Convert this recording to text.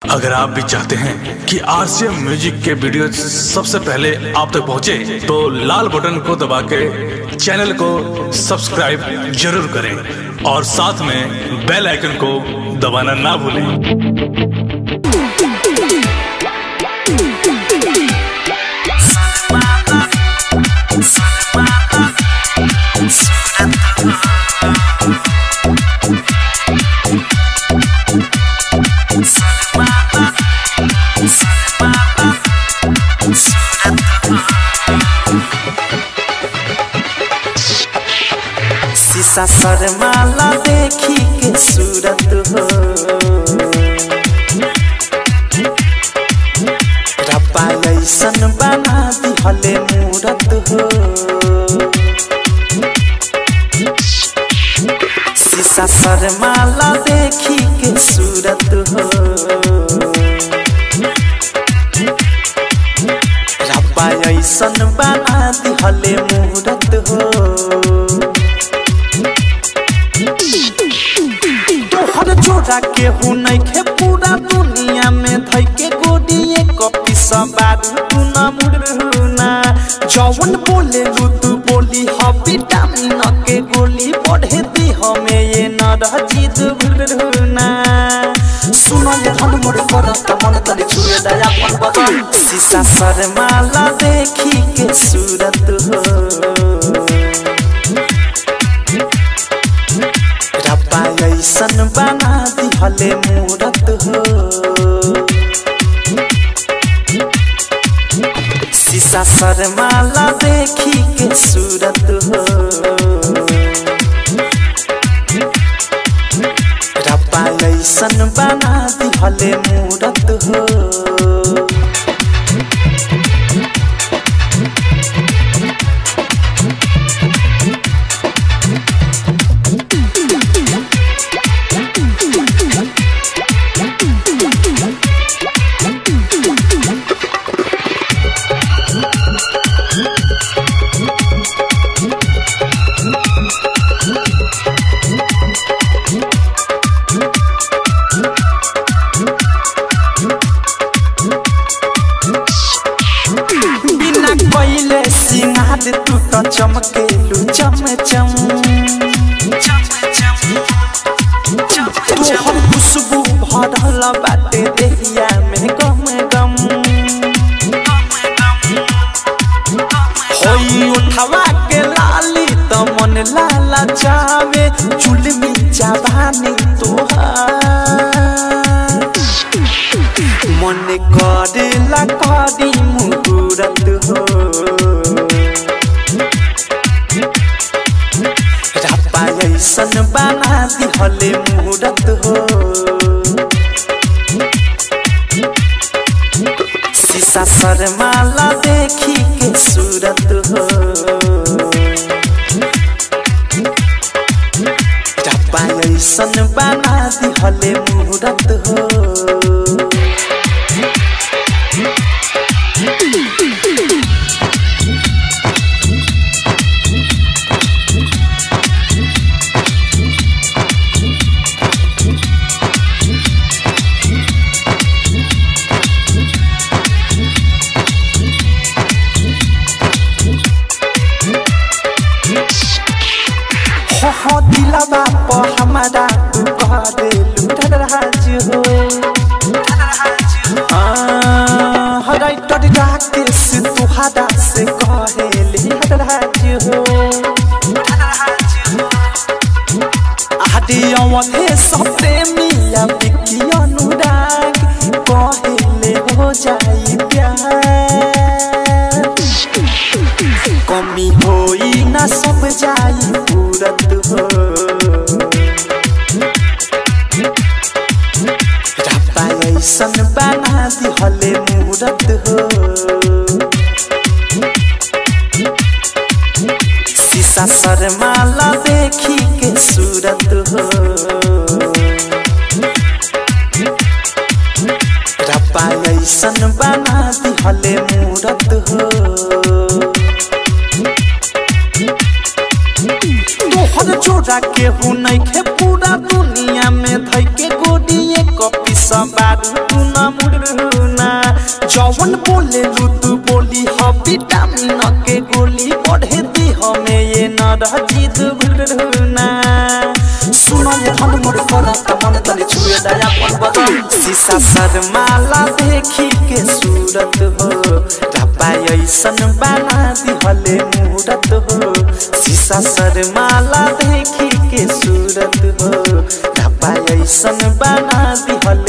अगर आप भी चाहते हैं कि आरसीएम म्यूजिक के वीडियो सबसे पहले आप तक पहुंचे, तो लाल बटन को दबा के चैनल को सब्सक्राइब जरूर करें और साथ में बेल आइकन को दबाना ना भूलें शीशा शर्माला देखी के सूरत हो रब्बा ऐसन बना दिहले मूरत हो शीशा शर्माला देखी के सूरत हो रब्बा ऐसन बना दिहले मूरत हो तोहर जोड़ा के हु नइखे पूरा दुनिया में धइ के गोडिए कपी सबारू तू न मुड़ना जवन बोले लू तू बोली ह विटामिन के गोली बढ़े दी हमें ये न रह जीत भुलना सुनो ये धन मोर करत मन तले छुए दया पन बदल शीशा शर्माला देखी के सूरत हो रब्बा ऐसन बना दिहले मूरत हो शीशा शर्माला देखी के सूरत हो रब्बा ऐसन बना दिहले मूरत हो बिना कोइले सिंगार तू तो चमकेलू चम चम तोहर खुशबू भरल बाटे देहिया में गम गम होई उठवा के लाली त मन लाला जावे चुलमी जवानी तोहार मन करेला करी मुहूर्त हो रब्बा ऐसन बना दिहले मुहूर्त हो शीशा शर्माला देखी के सूरत हो रब्बा ऐसन बना दिहले मुहूर्त हो हो हो दिलवा प हमारा तू कह देलू राज हो हराई टट राकेश तुहारा से कहेली राज हो आदि अवधे सपने मिया बिकी अनुराग कहेले हो जाई प्यार कमी होई ना सब जाई पूरत हो रब्बा ऐसन बना दिहले मूरत हो शीशा शर्माला देखी के सूरत हो रब्बा ऐसन बना दिहले मूरत हो तोहर जोड़ा केहू नइखे पूरा दुनिया में धइ के गोडिए कपी सबार बारू तू न मुड़ना जवन बोले लू तू बोली ह विटामिन के गोली बढ़े दी हमें ये न रही दुगुना सुनो ये धन मोर करत मन तले छुए दया पन बदल शीशा शर्माला देखी के सूरत हो रब्बा ऐसन बना दिहले मूरत हो शीशा शर्माला देखी के सूरत हो रब्बा ऐसन बना दिहले